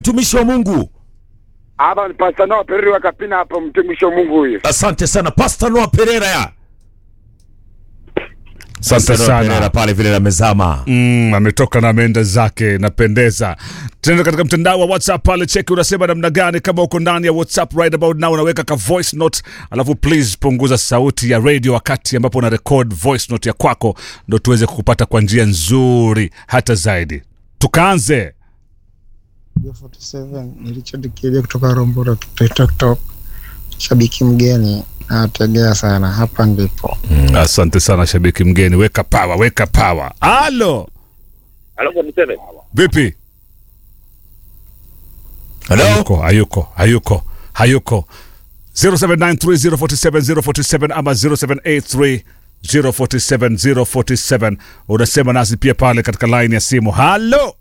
mtumishi wa Mungu. Hapa ni Pastor Noah Pereri wa Kapina hapo mtumishi wa Mungu huyo. Asante sana Pastor Noah Pereira ya. Asante Pastor Noah Pereira sana. pale vile amezama. Mm, ametoka na ameenda zake, napendeza. Tena katika mtandao wa WhatsApp pale, cheki unasema namna gani. Kama uko ndani ya WhatsApp right about now, unaweka ka voice note, alafu please punguza sauti ya radio wakati ambapo una record voice note ya kwako, ndo tuweze kukupata kwa njia nzuri hata zaidi. Tukaanze. 47 ni Richard Kibe kutoka Rombora TikTok. Shabiki mgeni nawategea sana, hapa ndipo Asante sana shabiki mgeni, weka power, weka power. Halo, Alafu niseme vipi? Hello? hayuko hayuko hayuko hayuko 0793047047 ama 0783047047 unasema nasi pia pale katika line ya simu halo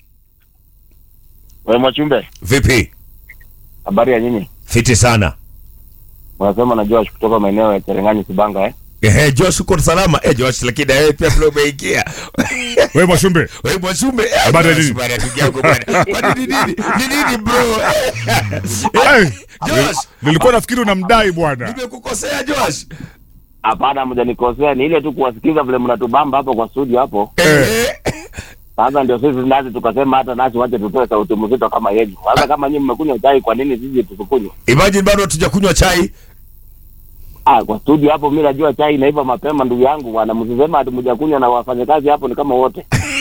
wewe Mwachumbe, Vipi? habari ya nyinyi? Fiti sana. Unasema na Josh kutoka maeneo ya Cherengani Sibanga eh? Ehe, Josh uko salama? Eh, Josh lakini wewe pia vile umeingia. we mwashumbe Wewe mwashume. Eh, Habari ya Josh, nini? bwana, ndugu yangu bwana. Kwani ni nini? Ni nini bro? hey, Josh, nilikuwa nafikiri unamdai bwana nimekukosea Josh. Hapana, mjanikosea, ni ile tu kuwasikiza vile mnatubamba hapo kwa studio hapo. Eh. Sasa ndio sisi nasi tukasema hata nasi wache tutoe sauti mzito kama yenu. Sasa kama nyinyi mmekunywa chai, kwa nini sisi tusikunywe? Imagine bado hatujakunywa chai. Ah, kwa studio hapo mimi najua chai inaiva mapema ndugu yangu bwana. Msisema ati mjakunywa na wafanyakazi hapo ni kama wote.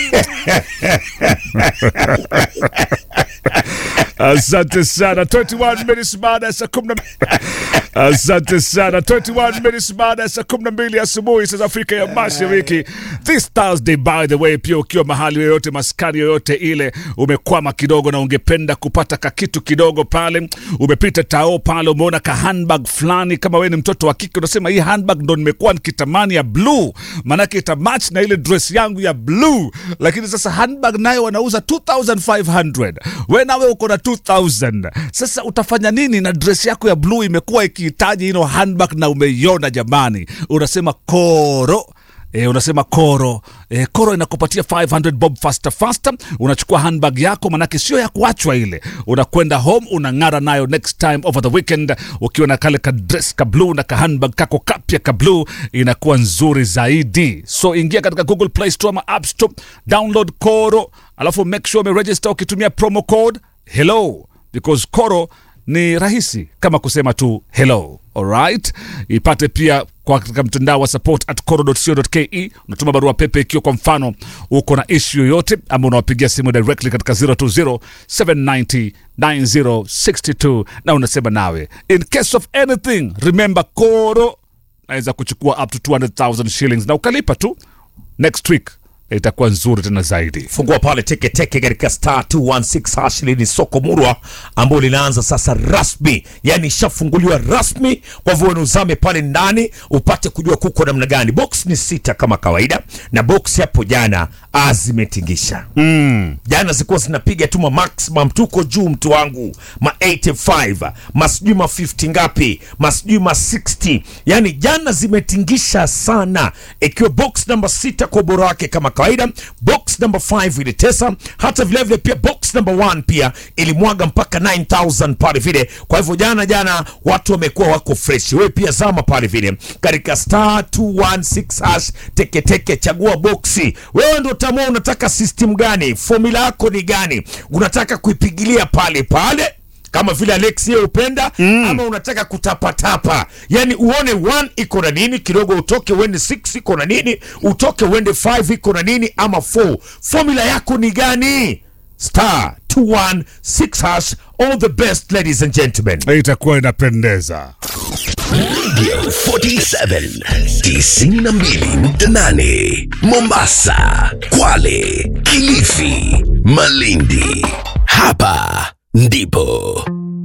asante sana 21 minutes baada ya saa kumi na asante sana 21 minutes baada ya saa kumi na mbili asubuhi saa za afrika ya mashariki this thursday by the way pia ukiwa mahali yoyote maskani yoyote ile umekwama kidogo na ungependa kupata kakitu kidogo pale umepita tao pale umeona ka handbag fulani kama wewe ni mtoto wa kike unasema hii handbag ndo nimekuwa nikitamani ya blue maanake itamatch na ile dress yangu ya blue lakini sasa handbag nayo wanauza 2500 we nawe uko na 2000 sasa utafanya nini na dress yako ya blue imekuwa ikihitaji ino handbag na umeiona jamani unasema koro E, unasema koro e, koro inakupatia 500 bob faster faster unachukua handbag yako manake sio ya kuachwa ile unakwenda home unang'ara nayo next time over the weekend ukiwa na kale ka dress ka blue na ka handbag kako kapya ka blue inakuwa nzuri zaidi so ingia katika google play store ama app store download koro alafu make sure umeregister ukitumia promo code hello because koro ni rahisi kama kusema tu hello alright ipate pia kwa katika mtandao wa support at coro.co.ke unatuma barua pepe ikiwa kwa mfano uko na issue yoyote ama unawapigia simu directly katika 020 790 9062 na unasema nawe in case of anything remember koro naweza kuchukua up to 200000 shillings na ukalipa tu next week itakuwa nzuri tena zaidi fungua pale teke teke katika star 216 hash hili ni soko murwa ambalo linaanza sasa rasmi yani ishafunguliwa rasmi kwa hivyo wewe uzame pale ndani upate kujua kuko namna gani box ni sita kama kawaida na box hapo jana ah, zimetingisha mm. jana zilikuwa zinapiga tu ma maximum tuko juu mtu wangu ma 85 masijui ma 50 ngapi masijui ma 60 yani jana zimetingisha sana ikiwa box namba sita kwa ubora wake kama kawaida box number 5 ilitesa hata vilevile pia box number 1 pia ilimwaga mpaka 9000 pale vile kwa hivyo jana jana watu wamekuwa wako fresh wewe pia zama pale vile katika star 216 hash teketeke chagua boksi wewe ndo tamua unataka system gani formula yako ni gani unataka kuipigilia pale pale kama vile Alex yeye upenda mm. ama unataka kutapatapa yani uone 1 iko na nini kidogo utoke uende 6 iko na nini utoke uende 5 iko na nini ama 4 formula yako ni gani star 216 hash all the best ladies and gentlemen itakuwa inapendeza 47 92.8 Mombasa, Kwale, Kilifi, Malindi. Hapa ndipo